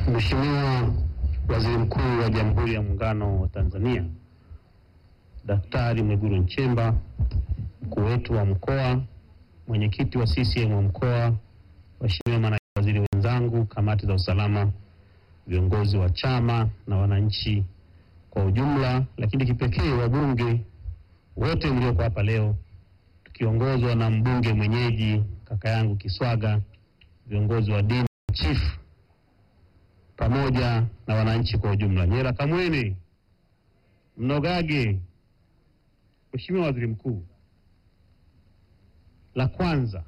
Mheshimiwa Waziri Mkuu wa Jamhuri ya Muungano wa Tanzania Daktari Mwigulu Nchemba, mkuu wetu wa mkoa, mwenyekiti wa CCM wa mkoa, waheshimiwa manaibu waziri wenzangu, kamati za usalama, viongozi wa chama na wananchi kwa ujumla, lakini kipekee wabunge wote mlioko hapa leo, tukiongozwa na mbunge mwenyeji kaka yangu Kiswaga, viongozi wa dini, chifu pamoja na wananchi kwa ujumla. Nyera Kamwene, Mnogage, Mheshimiwa Waziri Mkuu, la kwanza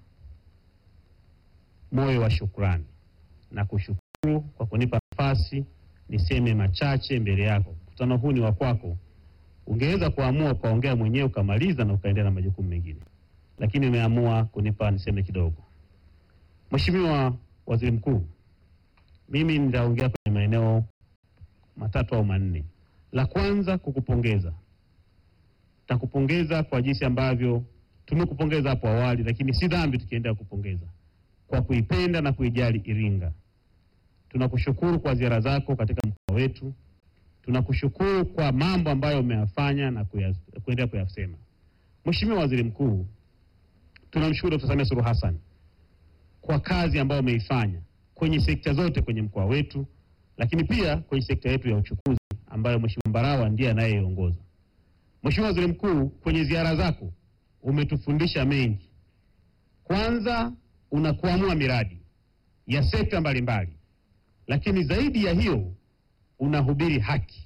moyo wa shukrani na kushukuru kwa kunipa nafasi niseme machache mbele yako. Mkutano huu ni wa kwako. Ungeweza kuamua ukaongea mwenyewe ukamaliza na ukaendelea na majukumu mengine, lakini umeamua kunipa niseme kidogo. Mheshimiwa Waziri Mkuu, mimi nitaongea kwenye maeneo matatu au manne. La kwanza kukupongeza, takupongeza kwa jinsi ambavyo tumekupongeza hapo awali, lakini si dhambi tukiendelea kupongeza kwa kuipenda na kuijali Iringa. Tunakushukuru kwa ziara zako katika mkoa wetu, tunakushukuru kwa mambo ambayo umeyafanya na kuya- kuendelea kuyasema. Mheshimiwa Waziri Mkuu, tunamshukuru Dr. Samia Suluhu Hassan kwa kazi ambayo umeifanya kwenye sekta zote kwenye mkoa wetu, lakini pia kwenye sekta yetu ya uchukuzi ambayo Mheshimiwa Mbarawa ndiye anayeiongoza. Mheshimiwa Waziri Mkuu, kwenye ziara zako umetufundisha mengi. Kwanza unakuamua miradi ya sekta mbalimbali, lakini zaidi ya hiyo unahubiri haki.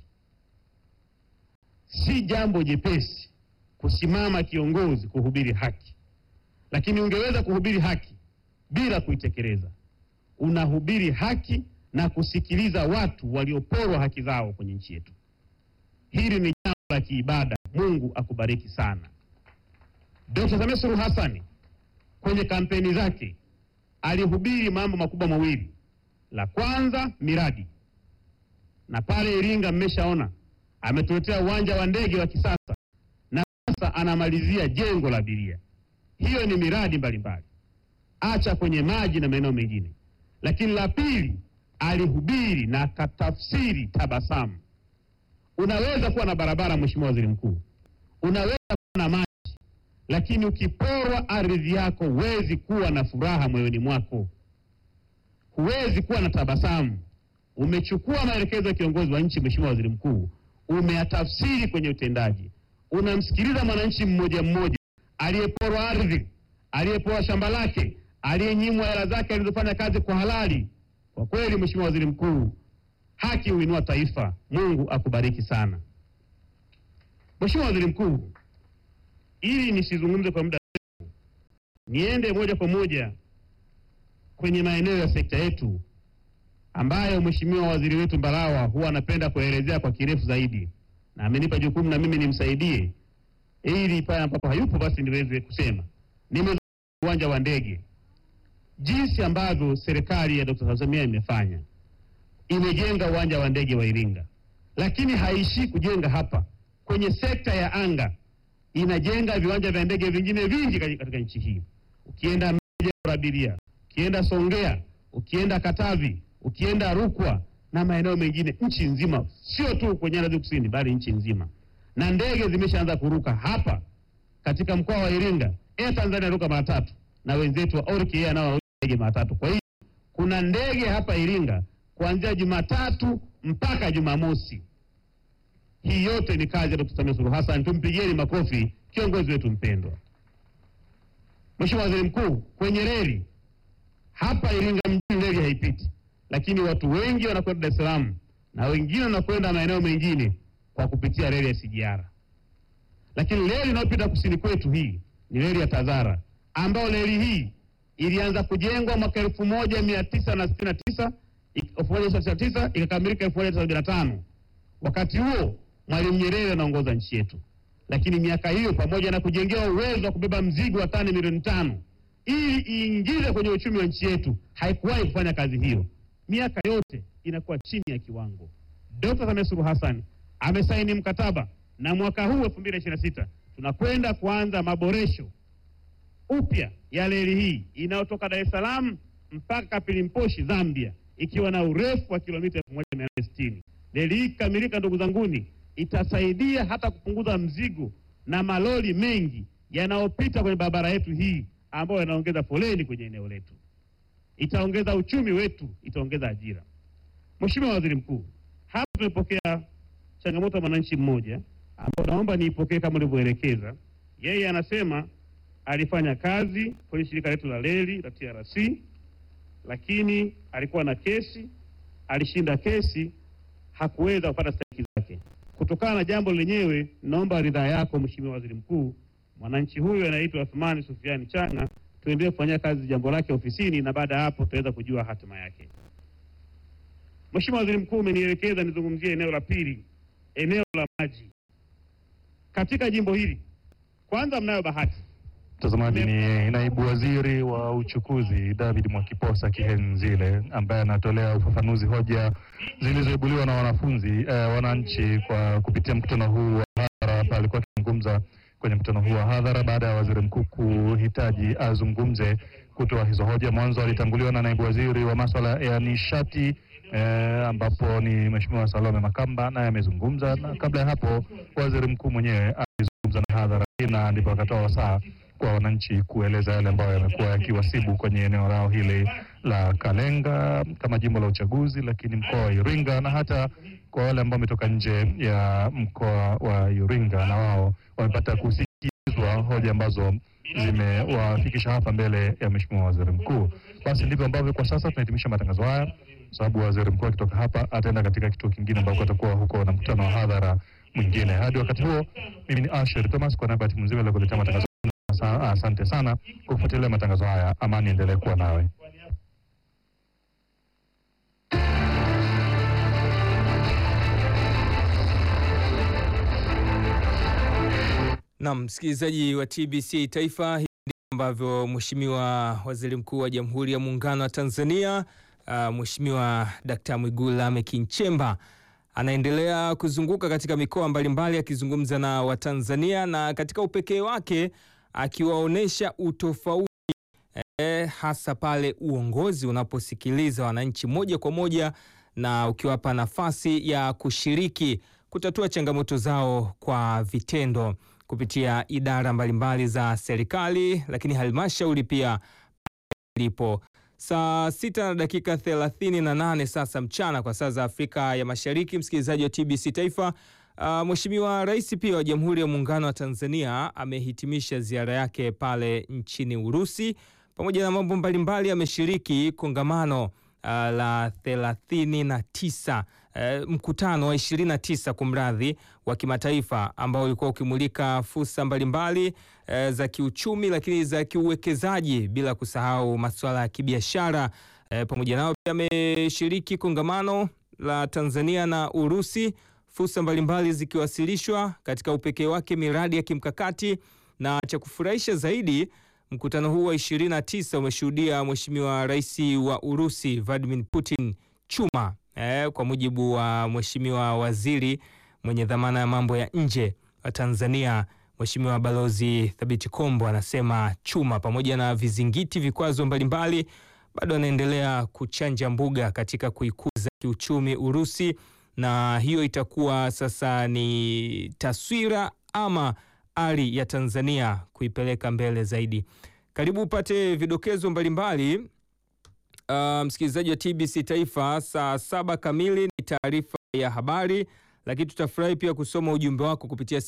Si jambo jepesi kusimama kiongozi kuhubiri haki, lakini ungeweza kuhubiri haki bila kuitekeleza. Unahubiri haki na kusikiliza watu walioporwa haki zao kwenye nchi yetu. Hili ni jambo la kiibada. Mungu akubariki sana. Dr. Samia Suluhu Hassan kwenye kampeni zake alihubiri mambo makubwa mawili. La kwanza miradi, na pale Iringa mmeshaona ametuletea uwanja wa ndege wa kisasa, na sasa anamalizia jengo la abiria. Hiyo ni miradi mbalimbali, acha kwenye maji na maeneo mengine. Lakini la pili, alihubiri na akatafsiri tabasamu. Unaweza kuwa na barabara, Mheshimiwa Waziri Mkuu, unaweza kuwa na maji lakini ukiporwa ardhi yako huwezi kuwa na furaha moyoni mwako, huwezi kuwa na tabasamu. Umechukua maelekezo ya kiongozi wa nchi, Mheshimiwa Waziri Mkuu, umeyatafsiri kwenye utendaji. Unamsikiliza mwananchi mmoja mmoja aliyeporwa ardhi, aliyeporwa shamba lake, aliyenyimwa hela zake alizofanya kazi kwa halali. Kwa kweli, Mheshimiwa Waziri Mkuu, haki huinua taifa. Mungu akubariki sana. Mheshimiwa Waziri Mkuu, ili nisizungumze kwa muda mrefu, niende moja kwa moja kwenye maeneo ya sekta yetu ambayo Mheshimiwa Waziri wetu Mbarawa huwa anapenda kuelezea kwa kirefu zaidi, na amenipa jukumu na mimi nimsaidie, ili pale ambapo hayupo basi niweze kusema. Nimezungumza uwanja wa ndege, jinsi ambavyo serikali ya Dr. Samia imefanya, imejenga uwanja wa ndege wa Iringa, lakini haishii kujenga hapa. Kwenye sekta ya anga inajenga viwanja vya ndege vingine vingi katika katika nchi hii. Ukienda Mbeya jengo la abiria, ukienda Songea, ukienda Katavi, ukienda Rukwa na maeneo mengine nchi nzima, sio tu kwenye nyanda za kusini, bali nchi nzima, na ndege zimeshaanza kuruka hapa katika mkoa wa Iringa. Air Tanzania ruka mara tatu na wenzetu wa Orki nao ndege mara tatu. Kwa hiyo kuna ndege hapa Iringa kuanzia Jumatatu mpaka Jumamosi. Hii yote ni kazi ya Dkt. Samia Suluhu Hassan. Tumpigieni makofi kiongozi wetu mpendwa. Mheshimiwa Waziri Mkuu, kwenye reli hapa Iringa mjini reli haipiti, lakini watu wengi wanakwenda Dar es Salaam na wengine wanakwenda maeneo mengine kwa kupitia reli ya SGR. Lakini reli inayopita kusini kwetu hii ni reli ya Tazara, ambayo reli hii ilianza kujengwa mwaka elfu moja mia tisa na sitini na tisa elfu moja sitini na tisa ikakamilika elfu moja tisa sabini na tano Wakati huo Mwalimu Nyerere anaongoza nchi yetu, lakini miaka hiyo pamoja na kujengewa uwezo wa kubeba mzigo wa tani milioni tano ili iingize kwenye uchumi wa nchi yetu, haikuwahi kufanya kazi hiyo. Miaka yote inakuwa chini ya kiwango. Dkt. Samia Suluhu Hassan amesaini mkataba na mwaka huu 2026 tunakwenda kuanza maboresho upya ya reli hii inayotoka Dar es Salaam mpaka Pilimposhi Zambia, ikiwa na urefu wa kilomita 1860. Reli hii kikamilika, ndugu zanguni, itasaidia hata kupunguza mzigo na malori mengi yanayopita kwenye barabara yetu hii ambayo yanaongeza foleni kwenye eneo letu. Itaongeza uchumi wetu, itaongeza ajira. Mheshimiwa Waziri Mkuu, hapa tumepokea changamoto ya mwananchi mmoja ambao naomba niipokee kama ulivyoelekeza. Yeye anasema alifanya kazi kwenye shirika letu la reli la TRC, lakini alikuwa na kesi, alishinda kesi, hakuweza kupata stahiki zake. Kutokana na jambo lenyewe, naomba ridhaa yako Mheshimiwa Waziri Mkuu, mwananchi huyu anaitwa Athmani Sufiani Changa, tuendelee kufanyia kazi jambo lake ofisini, na baada ya hapo tutaweza kujua hatima yake. Mheshimiwa Waziri Mkuu, umenielekeza nizungumzie eneo la pili, eneo la maji katika jimbo hili. Kwanza, mnayo bahati Mtazamaji, ni naibu waziri wa uchukuzi David Mwakiposa Kihenzile ambaye anatolea ufafanuzi hoja zilizoibuliwa na wanafunzi eh, wananchi kwa kupitia mkutano huu wa hadhara. Hapa alikuwa akizungumza kwenye mkutano huu wa hadhara baada ya waziri mkuu kuhitaji azungumze kutoa hizo hoja. Mwanzo alitanguliwa na naibu waziri wa masuala ya nishati eh, ambapo ni Mheshimiwa Salome Makamba naye amezungumza, na kabla ya hapo waziri mkuu mwenyewe alizungumza na hadhara hii, na ndipo akatoa wasaa kwa wananchi kueleza yale ambayo yamekuwa yakiwasibu kwenye eneo lao hili la Kalenga kama jimbo la uchaguzi, lakini mkoa wa Iringa na hata kwa wale ambao wametoka nje ya mkoa wa Iringa na wao wamepata kusikizwa hoja ambazo zimewafikisha hapa mbele ya Mheshimiwa Waziri Mkuu. Basi ndivyo ambavyo kwa sasa tunahitimisha matangazo haya, kwa sababu waziri mkuu akitoka hapa ataenda katika kituo kingine ambako atakuwa huko na mkutano wa hadhara mwingine. Hadi wakati huo, mimi ni Asher Thomas kwa niaba ya timu nzima iliyokuletea matangazo. Asa- Asante sana kwa kufuatilia matangazo haya. Amani endelee kuwa nawe. Naam, msikilizaji wa TBC Taifa, hivi ndivyo ambavyo Mheshimiwa Waziri Mkuu wa Jamhuri ya Muungano wa Tanzania uh, Mheshimiwa Dkt. Mwigulu Lameck Nchemba anaendelea kuzunguka katika mikoa mbalimbali akizungumza na Watanzania na katika upekee wake akiwaonyesha utofauti eh, hasa pale uongozi unaposikiliza wananchi moja kwa moja na ukiwapa nafasi ya kushiriki kutatua changamoto zao kwa vitendo kupitia idara mbalimbali za serikali, lakini halmashauri pia ilipo. Saa sita na dakika thelathini na nane sasa mchana kwa saa za Afrika ya Mashariki, msikilizaji wa TBC Taifa. Uh, Mheshimiwa Rais pia wa Jamhuri ya Muungano wa Tanzania amehitimisha ziara yake pale nchini Urusi. Pamoja na mambo mbalimbali, ameshiriki kongamano uh, la 39 uh, mkutano wa 29 kumradhi, wa kimataifa ambao ulikuwa ukimulika fursa mbalimbali uh, za kiuchumi, lakini za kiuwekezaji, bila kusahau masuala ya kibiashara uh, pamoja nao pia ameshiriki kongamano la Tanzania na Urusi, fursa mbalimbali zikiwasilishwa katika upekee wake, miradi ya kimkakati na cha kufurahisha zaidi mkutano huu wa 29 umeshuhudia Mheshimiwa Rais wa Urusi Vladimir Putin chuma eh, kwa mujibu wa Mheshimiwa Waziri mwenye dhamana ya mambo ya nje wa Tanzania Mheshimiwa Balozi Thabiti Kombo anasema chuma pamoja na vizingiti, vikwazo mbalimbali, bado anaendelea kuchanja mbuga katika kuikuza kiuchumi Urusi, na hiyo itakuwa sasa ni taswira ama ari ya Tanzania kuipeleka mbele zaidi. Karibu upate vidokezo mbalimbali. Uh, msikilizaji wa TBC Taifa, saa saba kamili ni taarifa ya habari, lakini tutafurahi pia kusoma ujumbe wako kupitia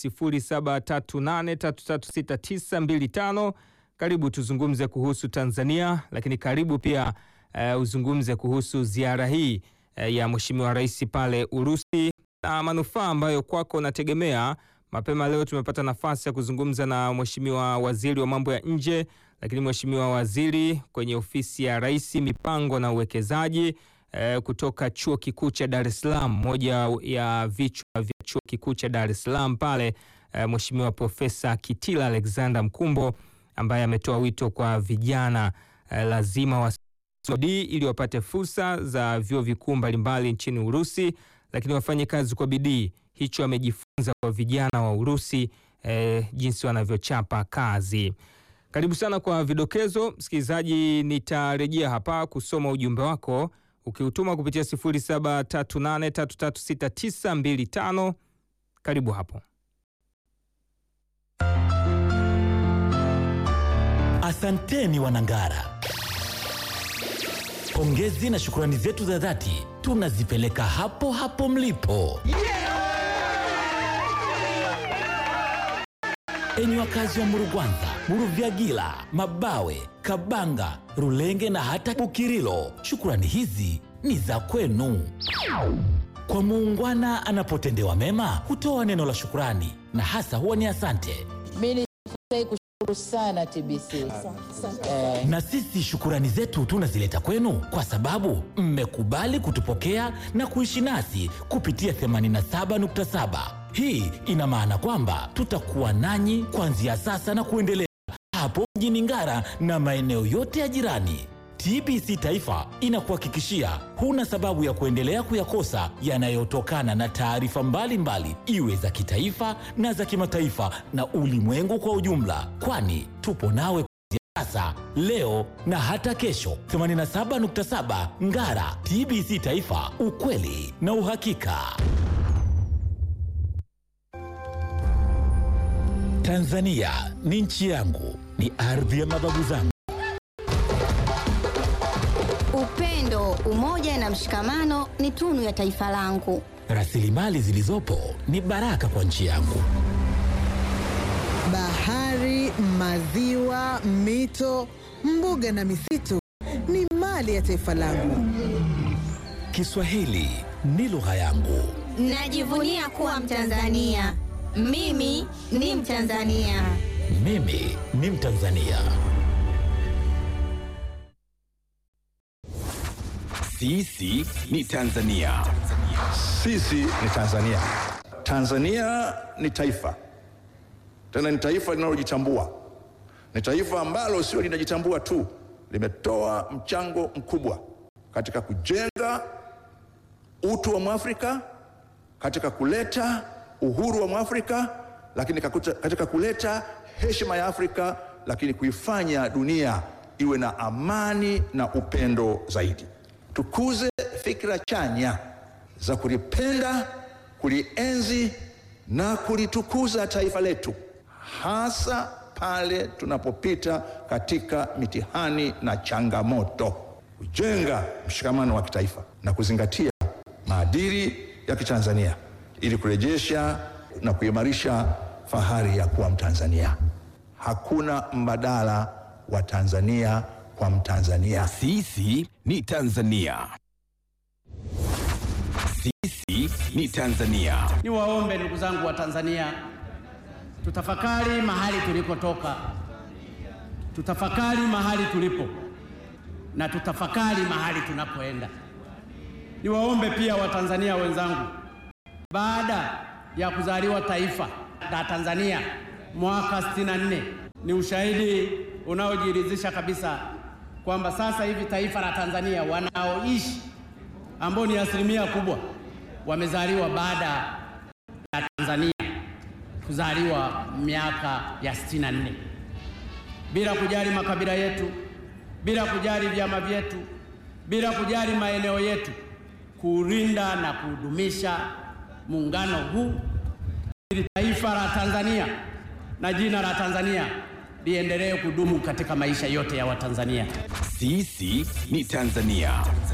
0738336925. Karibu tuzungumze kuhusu Tanzania, lakini karibu pia uh, uzungumze kuhusu ziara hii uh, ya Mheshimiwa Rais pale Urusi na manufaa ambayo kwako unategemea. Mapema leo tumepata nafasi ya kuzungumza na Mheshimiwa Waziri wa mambo ya nje, lakini Mheshimiwa Waziri kwenye ofisi ya Rais mipango na uwekezaji eh, kutoka Chuo Kikuu cha Dar es Salaam, moja ya vichwa vya Chuo Kikuu cha Dar es Salaam pale eh, Mheshimiwa Profesa Kitila Alexander Mkumbo ambaye ametoa wito kwa vijana eh, lazima wa bidii ili wapate fursa za vyuo vikuu mbalimbali nchini Urusi, lakini wafanye kazi kwa bidii. Hicho amejifunza kwa vijana wa Urusi eh, jinsi wanavyochapa kazi. Karibu sana kwa vidokezo, msikilizaji. Nitarejea hapa kusoma ujumbe wako ukiutuma kupitia 0738336925. Karibu hapo. Asanteni Wanangara, pongezi na shukrani zetu za dhati tunazipeleka hapo hapo mlipo. Enyi wakazi wa Murugwanza, Muruvyagila, Mabawe, Kabanga, Rulenge na hata Bukirilo, shukrani hizi ni za kwenu. Kwa muungwana anapotendewa mema hutoa neno la shukrani na hasa huwa ni asante. Mi nifurahi kushukuru sana TBC eh, Na sisi shukurani zetu tunazileta kwenu kwa sababu mmekubali kutupokea na kuishi nasi kupitia 87.7. Hii ina maana kwamba tutakuwa nanyi kuanzia sasa na kuendelea hapo mjini Ngara na maeneo yote ya jirani. TBC Taifa inakuhakikishia huna sababu ya kuendelea kuyakosa yanayotokana na taarifa mbalimbali, iwe za kitaifa na za kimataifa na ulimwengu kwa ujumla, kwani tupo nawe sasa, leo na hata kesho. 87.7 Ngara, TBC Taifa, ukweli na uhakika. Tanzania ni nchi yangu, ni ardhi ya mababu zangu. Upendo, umoja na mshikamano ni tunu ya taifa langu. Rasilimali zilizopo ni baraka kwa nchi yangu. Bahari, maziwa, mito, mbuga na misitu ni mali ya taifa langu. Kiswahili ni lugha yangu. Najivunia kuwa Mtanzania. Mimi ni Mtanzania. Mimi ni Mtanzania. Sisi ni Tanzania. Sisi ni Tanzania. Tanzania ni taifa, tena ni taifa linalojitambua. Ni taifa ambalo sio linajitambua tu, limetoa mchango mkubwa katika kujenga utu wa Mwafrika, katika kuleta uhuru wa Mwafrika, lakini kakuta- katika kuleta heshima ya Afrika, lakini kuifanya dunia iwe na amani na upendo zaidi. Tukuze fikra chanya za kulipenda, kulienzi na kulitukuza taifa letu, hasa pale tunapopita katika mitihani na changamoto, kujenga mshikamano wa kitaifa na kuzingatia maadili ya Kitanzania ili kurejesha na kuimarisha fahari ya kuwa Mtanzania. Hakuna mbadala wa Tanzania kwa Mtanzania. Sisi ni Tanzania. Sisi ni Tanzania. Niwaombe ndugu zangu wa Tanzania, tutafakari mahali tulikotoka, tutafakari mahali tulipo na tutafakari mahali tunapoenda. Niwaombe pia Watanzania wenzangu, baada ya kuzaliwa taifa la Tanzania mwaka 64 ni ushahidi unaojiridhisha kabisa kwamba sasa hivi taifa la Tanzania wanaoishi ambao ni asilimia kubwa wamezaliwa baada ya Tanzania kuzaliwa miaka ya 64 bila kujali makabila yetu, bila kujali vyama vyetu, bila kujali maeneo yetu, kuulinda na kudumisha muungano huu ili taifa la Tanzania na jina la Tanzania liendelee kudumu katika maisha yote ya Watanzania. Sisi ni Tanzania.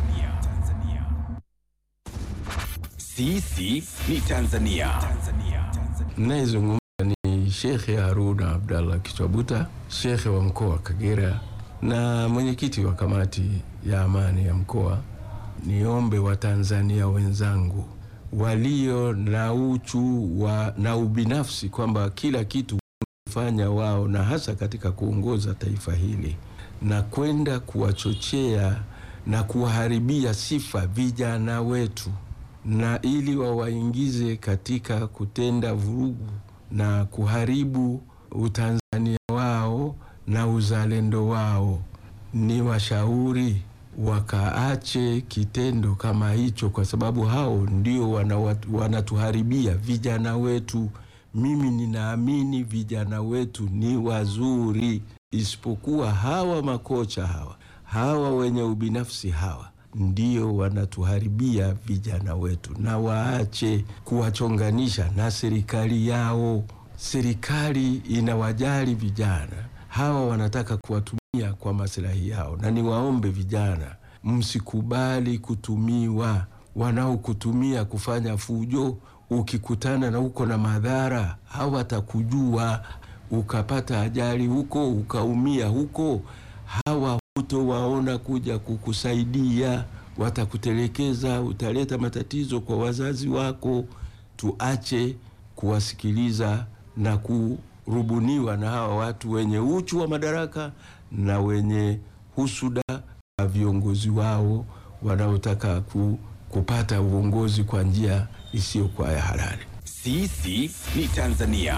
Sisi ni Tanzania. Nayezungumza ni Shekhe Haruna Abdallah Kichwabuta, shekhe wa mkoa wa Kagera na mwenyekiti wa kamati ya amani ya mkoa. Niombe Watanzania wenzangu walio na uchu wa, na ubinafsi kwamba kila kitu fanya wao na hasa katika kuongoza taifa hili na kwenda kuwachochea na kuwaharibia sifa vijana wetu na ili wawaingize katika kutenda vurugu na kuharibu utanzania wao na uzalendo wao, ni washauri wakaache kitendo kama hicho, kwa sababu hao ndio wana- wanatuharibia vijana wetu. Mimi ninaamini vijana wetu ni wazuri, isipokuwa hawa makocha hawa hawa wenye ubinafsi hawa ndio wanatuharibia vijana wetu, na waache kuwachonganisha na serikali yao. Serikali inawajali vijana hawa, wanataka kuwatumia kwa maslahi yao, na niwaombe vijana, msikubali kutumiwa. Wanaokutumia kufanya fujo, ukikutana na uko na madhara, hawatakujua ukapata ajali huko ukaumia huko, hawa hutowaona kuja kukusaidia, watakutelekeza, utaleta matatizo kwa wazazi wako. Tuache kuwasikiliza na kurubuniwa na hawa watu wenye uchu wa madaraka na wenye husuda wa viongozi wao wanaotaka ku, kupata uongozi kwa njia isiyokuwa ya halali. Sisi ni Tanzania.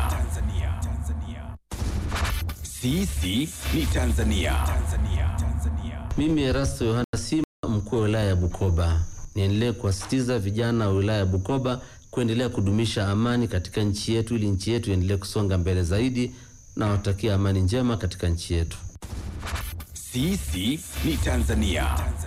Sisi ni Tanzania. Mimi Erasto Yohana Sima, mkuu wa wilaya ya Bukoba, niendelee kuwasitiza vijana wa wilaya ya Bukoba kuendelea kudumisha amani katika nchi yetu ili nchi yetu iendelee kusonga mbele zaidi, na watakia amani njema katika nchi yetu. Sisi ni Tanzania.